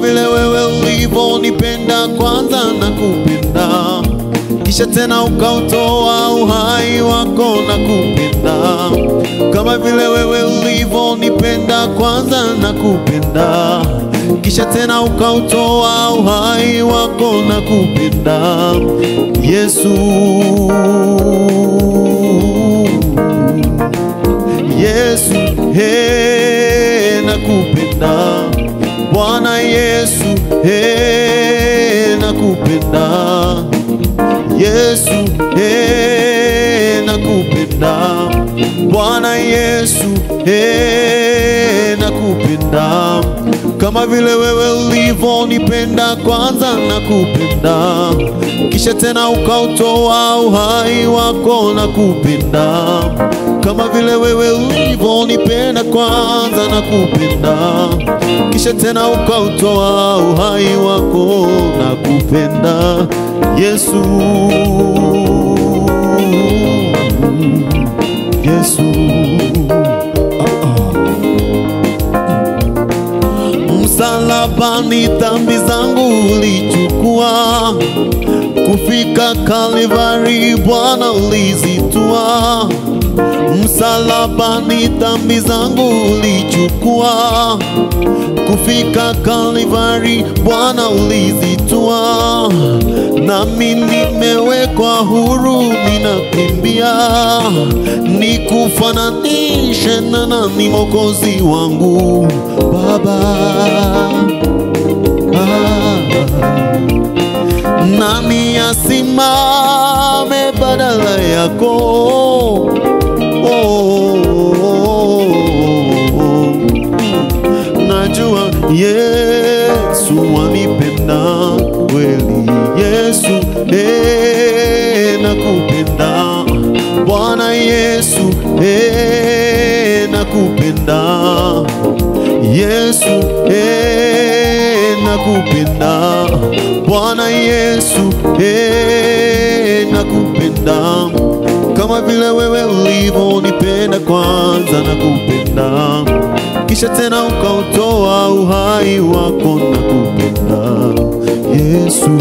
vile wewe ulivyonipenda kwanza na kupenda, kisha tena ukautoa uhai wako na kupenda, kama vile wewe ulivyonipenda kwanza na kupenda, kisha tena ukautoa uhai wako na kupenda, Yesu. Yesu, he, nakupenda Bwana Yesu, he, nakupenda Yesu, he, nakupenda Bwana Yesu, he, nakupenda kama vile wewe ulivyonipenda kwanza nakupenda, kisha tena ukautoa uhai wako nakupenda, kama vile wewe ulivyonipenda kwanza nakupenda, kisha tena ukautoa uhai wako nakupenda, Yesu, Yesu. Msalabani dhambi zangu ulichukua, kufika Kalvari Bwana ulizitua. Msalabani dhambi zangu ulichukua, kufika Kalvari Bwana ulizitua. Nami nimewekwa huru, ninakimbia nikufananishe na nani Mwokozi wangu Baba ah. Nani asimame badala yako oh, Najua Yesu wanipenda kweli, Yesu eh, nakupenda Bwana Yesu eh, nakupenda Yesu eh, nakupenda Bwana Yesu eh, nakupenda kama vile wewe ulivyonipenda kwanza nakupenda, kisha tena ukautoa uhai wako nakupenda Yesu.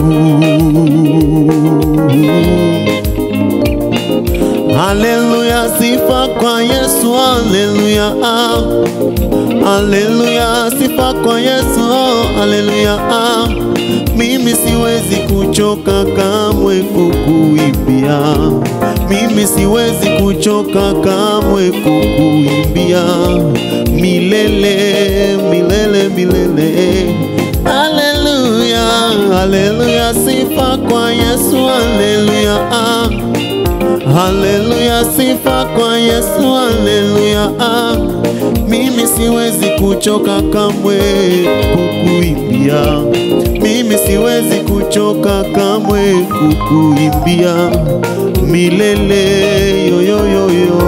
Haleluya, sifa kwa Yesu, haleluya, ah. haleluya, sifa kwa Yesu, oh, haleluya. ah. Mimi siwezi kuchoka kamwe kukuimbia, mimi siwezi kuchoka kamwe kukuimbia milele, milele, milele. Haleluya, haleluya, sifa kwa Yesu, haleluya. ah. Haleluya, sifa kwa Yesu, haleluya. Ah, mimi siwezi kuchoka kamwe kukuimbia, mimi siwezi kuchoka kamwe kukuimbia milele yoyoyoyo.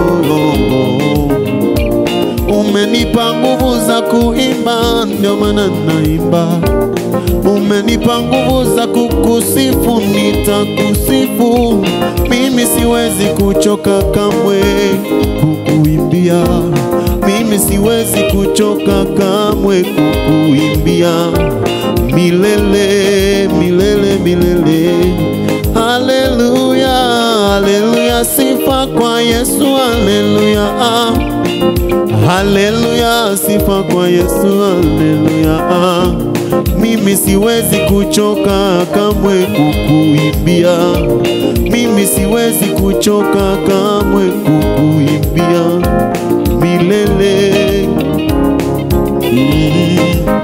Umenipa nguvu za kuimba, ndio maana naimba. Umenipa nguvu za kukusifu, nitakusifu. Mimi siwezi kuchoka kamwe kukuimbia, mimi siwezi kuchoka kamwe kukuimbia milele, milele, milele. Haleluya, haleluya, sifa kwa Yesu, haleluya. Ah. Haleluya, sifa kwa Yesu, haleluya. Ah, mimi siwezi kuchoka kamwe kukuimbia, mimi siwezi kuchoka kamwe kukuimbia milele. Mm.